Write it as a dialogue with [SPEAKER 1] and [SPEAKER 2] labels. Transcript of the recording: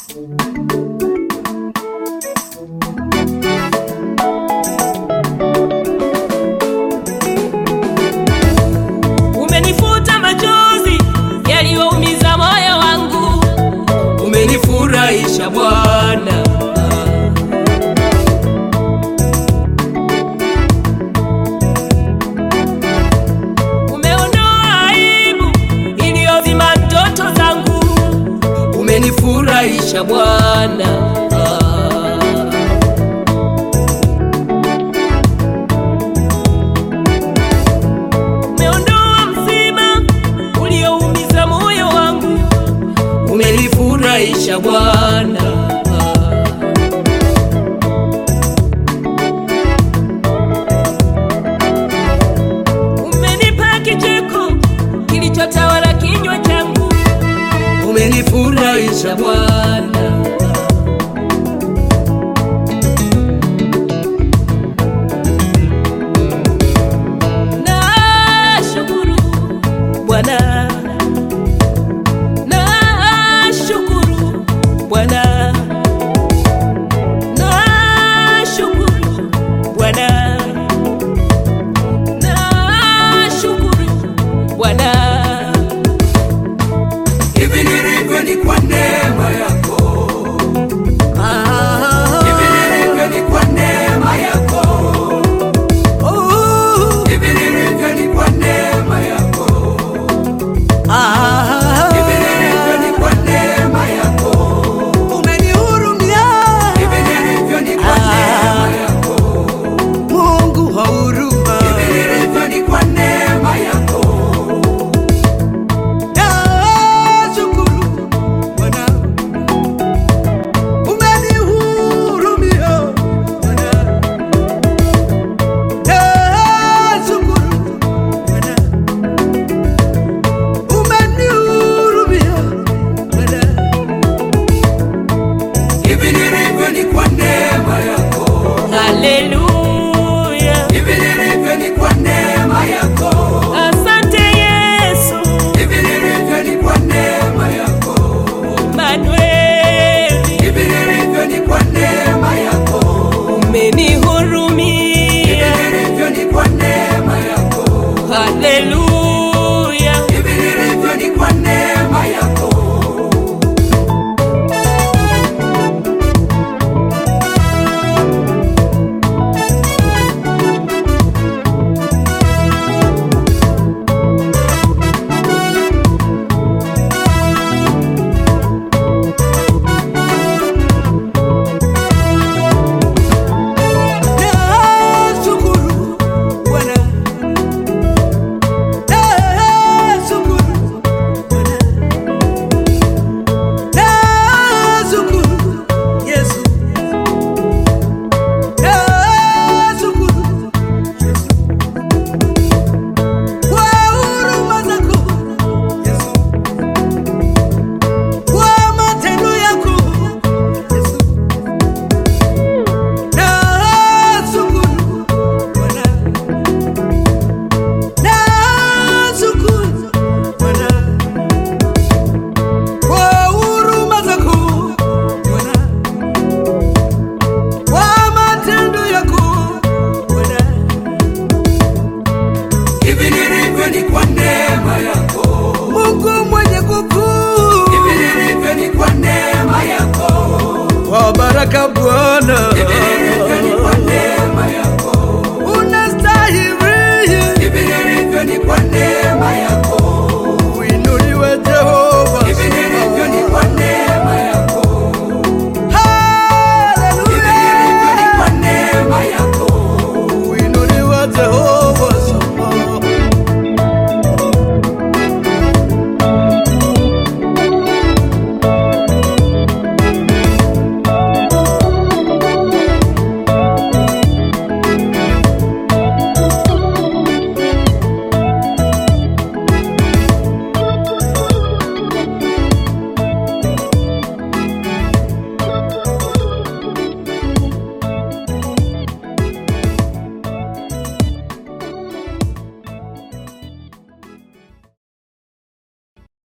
[SPEAKER 1] Umenifuta machozi yaliyoumiza moyo wangu, umenifurahisha Bwana. Umeondoa aibu iliyozima ndoto zangu, umenifurahisha Bwana. Umeondoa mzima ulioumiza moyo wangu, umenifurahisha Bwana. Umenipa kicheko kilichotawala kinywa changu, umenifurahisha Bwana. Nashukuru Bwana, nashukuru Bwana, nashukuru Bwana, nashukuru Bwana.
[SPEAKER 2] Hivi nilivyo ni kwa neema yako, hivi nilivyo ni kwa neema yako, hivi nilivyo ni kwa neema yako, hivi nilivyo ni kwa neema yako,
[SPEAKER 3] Umenihurumia
[SPEAKER 2] hivi nilivyo ni kwa neema yako,
[SPEAKER 3] Mungu wa huruma,
[SPEAKER 2] hivi nilivyo ni kwa neema yako,
[SPEAKER 3] nashukuru Bwana. Umenihurumia Bwana, nashukuru Bwana. Umenihurumia Bwana.
[SPEAKER 2] hivi nilivyo ni kwa neema yako,
[SPEAKER 1] Haleluya,
[SPEAKER 2] hivi nilivyo ni kwa neema yako.
[SPEAKER 1] asante Yesu,
[SPEAKER 2] Hivi nilivyo ni kwa neema yako,
[SPEAKER 1] Manuel.